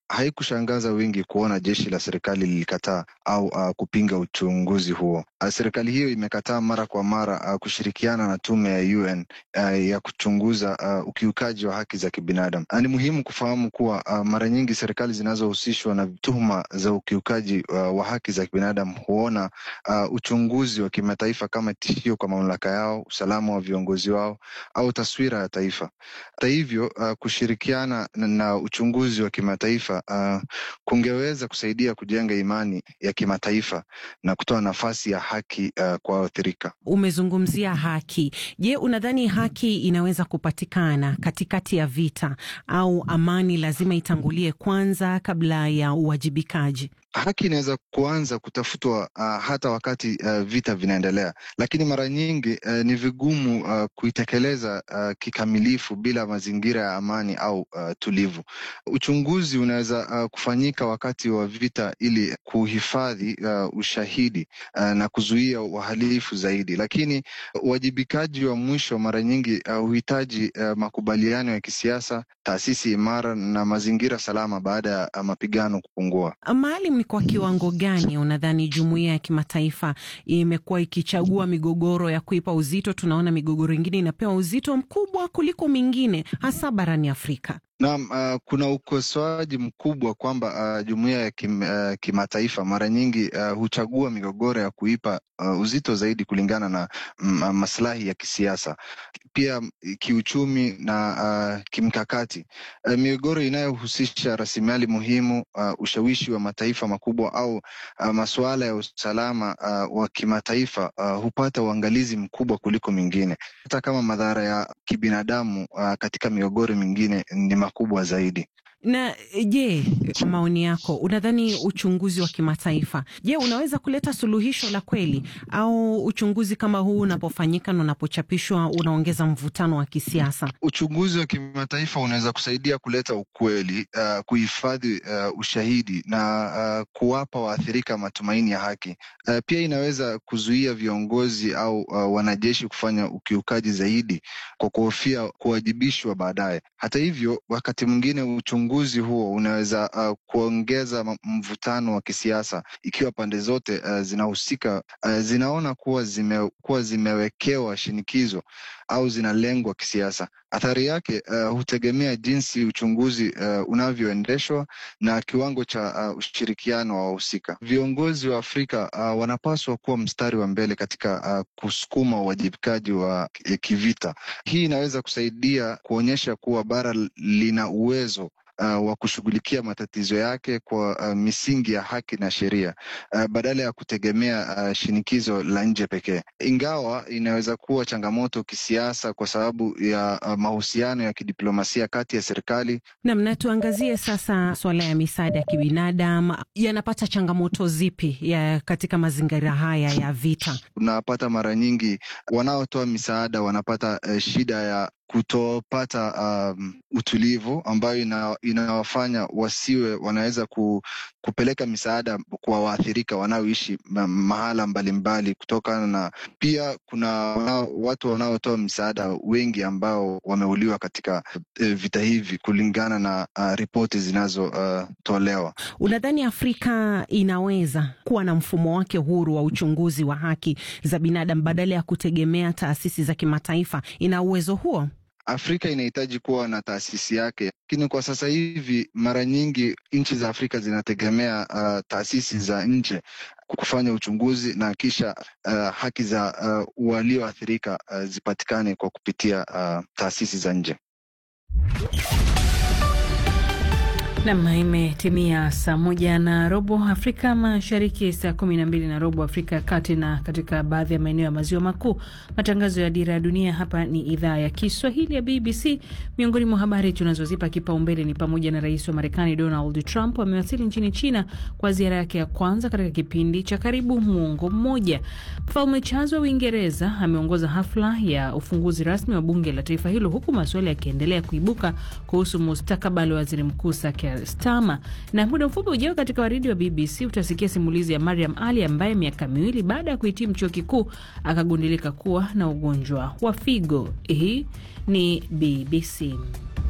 haikushangaza wengi kuona jeshi la serikali lilikataa au uh, kupinga uchunguzi huo. Uh, serikali hiyo imekataa mara kwa mara uh, kushirikiana na tume ya UN uh, ya kuchunguza uh, ukiukaji wa haki za kibinadamu. Uh, ni muhimu kufahamu kuwa uh, mara nyingi serikali zinazohusishwa na tuhuma za ukiukaji uh, wa haki za kibinadamu huona uh, uchunguzi wa kimataifa kama tishio kwa mamlaka yao, usalama wa viongozi wao au taswira ya taifa. Hata hivyo, uh, kushirikiana na, na uchunguzi wa kimataifa uh, kungeweza kusaidia kujenga imani ya kimataifa na kutoa nafasi ya haki uh, kwa waathirika. Umezungumzia haki. Je, unadhani haki inaweza kupatikana katikati ya vita au amani lazima itangulie kwanza kabla ya uwajibikaji? Haki inaweza kuanza kutafutwa uh, hata wakati uh, vita vinaendelea, lakini mara nyingi uh, ni vigumu uh, kuitekeleza uh, kikamilifu bila mazingira ya amani au uh, tulivu. Uchunguzi unaweza uh, kufanyika wakati wa vita ili kuhifadhi uh, ushahidi uh, na kuzuia uhalifu zaidi, lakini uwajibikaji wa mwisho mara nyingi huhitaji uh, uh, makubaliano ya kisiasa, taasisi imara na mazingira salama baada ya uh, mapigano kupungua. Maalim, ni kwa kiwango gani unadhani jumuiya ya kimataifa imekuwa ikichagua migogoro ya kuipa uzito? Tunaona migogoro ingine inapewa uzito mkubwa kuliko mingine, hasa barani Afrika. Naam, uh, kuna ukosoaji mkubwa kwamba uh, jumuiya ya kim, uh, kimataifa mara nyingi uh, huchagua migogoro ya kuipa uh, uzito zaidi kulingana na mm, maslahi ya kisiasa, pia kiuchumi na uh, kimkakati. Uh, migogoro inayohusisha rasilimali muhimu, uh, ushawishi wa mataifa makubwa au uh, masuala ya usalama uh, wa kimataifa uh, hupata uangalizi mkubwa kuliko mingine, hata kama madhara ya kibinadamu uh, katika migogoro mingine ni makubwa zaidi. Na je, kwa maoni yako, unadhani uchunguzi wa kimataifa, je, unaweza kuleta suluhisho la kweli, au uchunguzi kama huu unapofanyika na unapochapishwa unaongeza mvutano wa kisiasa? Uchunguzi wa kimataifa unaweza kusaidia kuleta ukweli, uh, kuhifadhi uh, ushahidi na uh, kuwapa waathirika matumaini ya haki. Uh, pia inaweza kuzuia viongozi au uh, wanajeshi kufanya ukiukaji zaidi kwa kuhofia kuwajibishwa baadaye. Hata hivyo, wakati mwingine uchunguzi huo unaweza uh, kuongeza mvutano wa kisiasa ikiwa pande zote uh, zinahusika uh, zinaona kuwa, zime, kuwa zimewekewa shinikizo au zinalengwa kisiasa. Athari yake uh, hutegemea jinsi uchunguzi uh, unavyoendeshwa na kiwango cha uh, ushirikiano wa wahusika. Viongozi wa Afrika uh, wanapaswa kuwa mstari wa mbele katika uh, kusukuma uwajibikaji wa kivita. Hii inaweza kusaidia kuonyesha kuwa bara lina uwezo Uh, wa kushughulikia matatizo yake kwa uh, misingi ya haki na sheria uh, badala ya kutegemea uh, shinikizo la nje pekee, ingawa inaweza kuwa changamoto kisiasa kwa sababu ya uh, mahusiano ya kidiplomasia kati ya serikali. Nam, na tuangazie sasa suala ya misaada ya kibinadamu, yanapata changamoto zipi ya katika mazingira haya ya vita? Unapata mara nyingi wanaotoa misaada wanapata uh, shida ya kutopata um, utulivu ambayo ina, inawafanya wasiwe wanaweza ku, kupeleka misaada kwa waathirika wanaoishi ma, mahala mbalimbali kutokana na pia kuna wanao, watu wanaotoa misaada wengi ambao wameuliwa katika uh, vita hivi kulingana na uh, ripoti zinazotolewa. Uh, unadhani Afrika inaweza kuwa na mfumo wake huru wa uchunguzi wa haki za binadamu badala ya kutegemea taasisi za kimataifa? Ina uwezo huo? Afrika inahitaji kuwa na taasisi yake, lakini kwa sasa hivi mara nyingi nchi za Afrika zinategemea uh, taasisi za nje kufanya uchunguzi na kisha uh, haki za uh, walioathirika uh, zipatikane kwa kupitia uh, taasisi za nje. Nam, imetimia saa moja na robo Afrika Mashariki, saa kumi na mbili na robo Afrika ya Kati na katika baadhi ya maeneo ya maziwa makuu. Matangazo ya Dira ya Dunia hapa ni idhaa ya Kiswahili ya BBC. Miongoni mwa habari tunazozipa kipaumbele ni pamoja na rais wa Marekani Donald Trump amewasili nchini China kwa ziara yake ya kwanza katika kipindi cha karibu muongo mmoja. Mfalme Charles wa Uingereza ameongoza hafla ya ufunguzi rasmi wa bunge la taifa hilo, huku maswali yakiendelea kuibuka kuhusu mustakabali wa waziri mkuu Stama. Na muda mfupi ujao katika waridi wa BBC utasikia simulizi ya Mariam Ali ambaye miaka miwili baada ya kuhitimu chuo kikuu akagundulika kuwa na ugonjwa wa figo. Hii ni BBC.